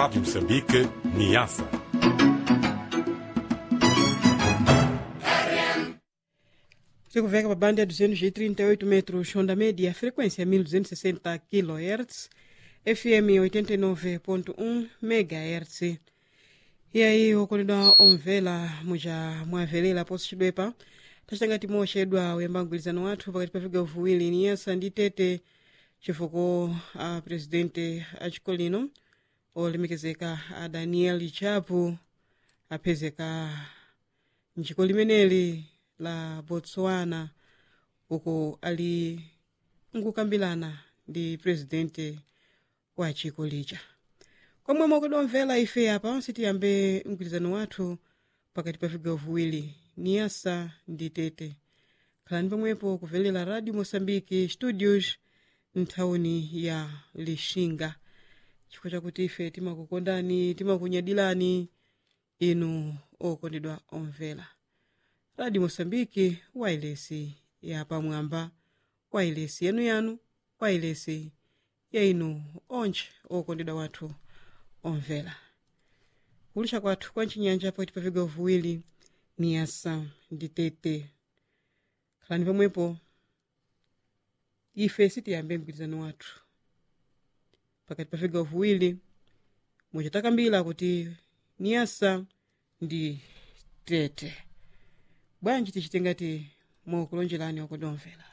Rádio Moçambique, Niassa. Sikuveka pa banda ya 238 metros, onda média, frequência 1260 kHz, FM 89.1 MHz. E aí, okoledwa omvela muja mwavelela poso cidwepa tacitangati moxedwa uyamba mgwirizano wathu pakati pa vigawo viwiri niyasa ndi tete chifukwa a presidente acikolino olemekezeka a daniel chapo aphezeka mciko limeneli la botswana uko ali nkukambirana ndi presidente wa chiko lija komwe mwakudomvera ife apa sitiyambe mgwirizano wathu pakati pa vigawo viwiri niyasa ndi tete khalani pomwepo kuvelela radio moçambique studios nthawuni ya lixinga chifukwa chakuti ife timakukondani timakunyadilani inu okondedwa omvera radio moçambique wailesi ya pamwamba wailesi yanuyanu wailesi ya inu onche okondedwa wathu omvera kulisha kwathu kwa ncinyanja pakati pa vigawo viwiri niyasa ndi tete khalani pomwepo ife sitiyambe mgwirizano wathu pakati pa vigawo viwiri mucitakambira kuti niyasa ndi tete bwanji tichite ngati mokulonjerani okodomvera